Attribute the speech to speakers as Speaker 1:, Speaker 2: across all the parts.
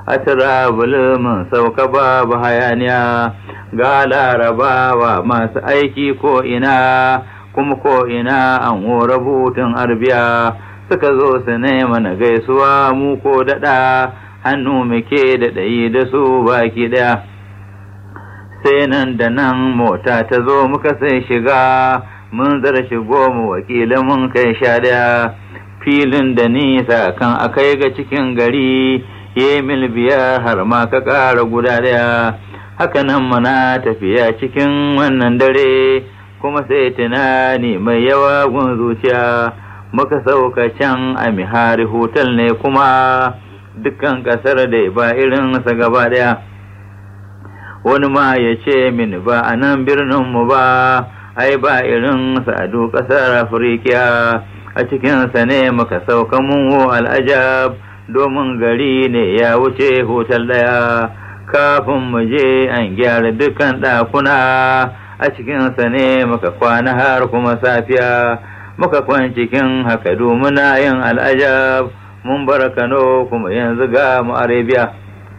Speaker 1: a turabul mun sauka babu hayaniya ga larabawa masu aiki ko ina kuma ko ina an hora butun arbiya suka zo su nema na gaisuwa mu ko daɗa hannu muke da ɗayi da su baki ɗaya sai nan da nan mota ta zo muka sai shiga mun zara shigo mu wakilin mun kai sha ɗaya filin da nisa kan akai ga cikin gari ye mil biyar har ma ka ƙara guda ɗaya haka nan muna tafiya cikin wannan dare kuma sai tunani mai yawa gun zuciya muka sauka can a mihari hotel ne kuma dukkan ƙasar da ba irinsa gaba ɗaya wani ma ya ce min ba a nan birninmu ba ai ba irin sa'adu ƙasar afirka a cikinsa ne muka sauka mun al'ajab domin gari ne ya wuce hotel ɗaya kafin mu je an gyara dukkan ɗakuna a cikinsa ne muka kwana har kuma safiya muka kwan cikin haka muna yin al'ajab mun bar kano kuma yanzu ga mu arabiya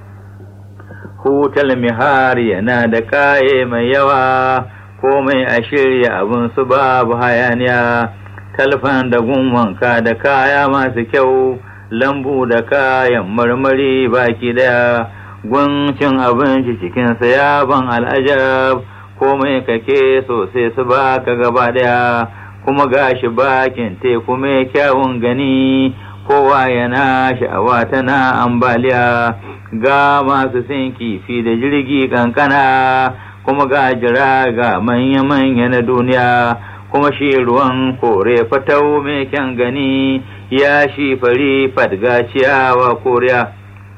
Speaker 1: hutal mihari yana da kaye mai yawa komai a shirya abin su babu hayaniya talfan da wanka da kaya masu kyau lambu da kayan marmari baki daya cin abinci cikinsa ya ban al'ajab komai kake sosai su baka gaba daya kuma gashi bakin teku mai kyawun gani kowa yana sha'awa tana ambaliya ga masu sin kifi da jirgi kankana kuma ga jira ga manya-manya na duniya kuma shi ruwan kore fatau mai kyan gani ya shi fari fadga ciyawa koriya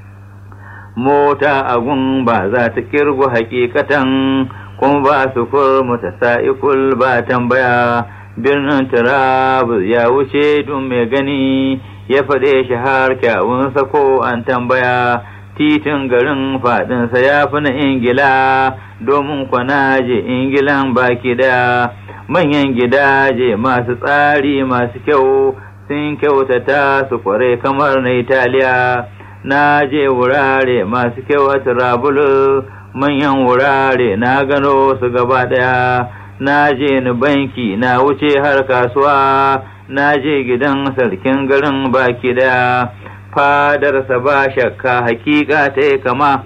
Speaker 1: mota agun ba za ta kirgu hakikatan kuma ba su kurmu ta sa'ikul ba tambaya birnin turabus ya wuce dun mai gani ya faɗe shi har kyawunsa ko an tambaya titin garin faɗinsa ya fi na ingila domin kwana je ingilan baki ɗaya manyan gidaje masu tsari masu kyau sun kyautata su kware kamar na italiya na je wurare masu kyau a turabulus manyan wurare na gano su gaba ɗaya na je ni banki na wuce har kasuwa na je gidan sarkin garin baki ɗaya fadarsa ba shakka hakika ta yi kama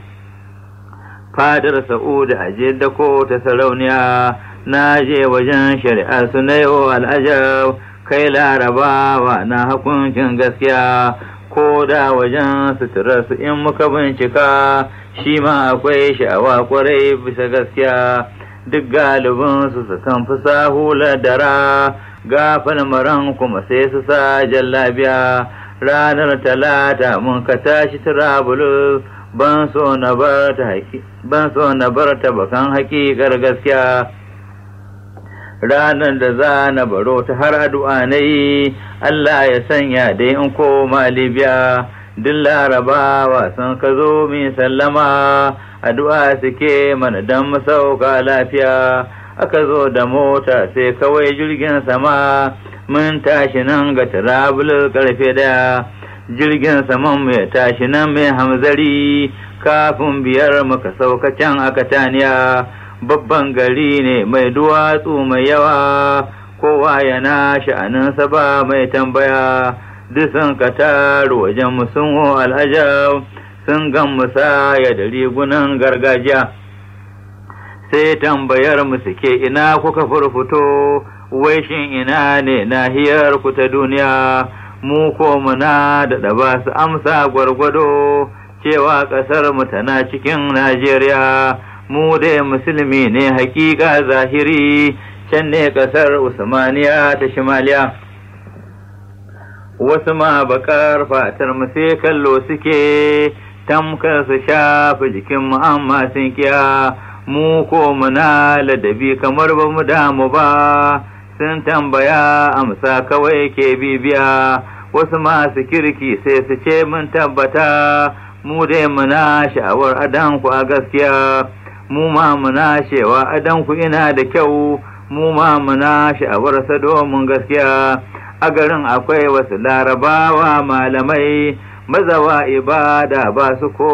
Speaker 1: fadar sa'udu a jidda ko ta sarauniya na je wajen shari'a su na yau al'ajab kai larabawa na hukuncin gaskiya ko da wajen suturar su in muka bincika shi ma akwai sha'awa kwarai bisa gaskiya duk galibin su su kan fi sahula dara gafal maran kuma sai su sa jallabiya ranar talata mun ka tashi turabulus ban so na bar ta ban so na bar ta bakan hakikar gaskiya ranar da za na baro ta har addu'a na yi Allah ya sanya dai in koma Libya duk larabawa sun ka zo min sallama addu'a suke mana don mu sauka lafiya aka zo da mota sai kawai jirgin sama mun tashi nan ga turabulus karfe daya jirgin saman mai tashi nan mai hamzari kafin biyar muka sauka can a kataniya babban gari ne mai duwatsu mai yawa kowa yana sha'aninsa ba mai tambaya duk sun ka taru wajen musun al'ajab sun gan musaya da rigunan gargajiya sai tambayar mu suke ina kuka furfuto wai shin ina ne nahiyar ku ta duniya mu ko muna da ba su amsa gwargwado cewa ƙasar mu tana cikin Najeriya mu dai musulmi ne hakika zahiri can ne ƙasar Usmaniya ta Shimaliya wasu ma bakar fatar mu sai kallo suke tamkar su shafi jikin mu amma sun kiya mu ko muna ladabi kamar ba mu damu ba sun tambaya amsa kawai ke bibiya wasu masu kirki sai su ce mun tabbata mu dai muna sha'awar adanku a gaskiya mu ma muna cewa adanku ina da kyau mu ma muna sha'awar sa domin gaskiya a garin akwai wasu larabawa malamai mazawa ibada ba su ko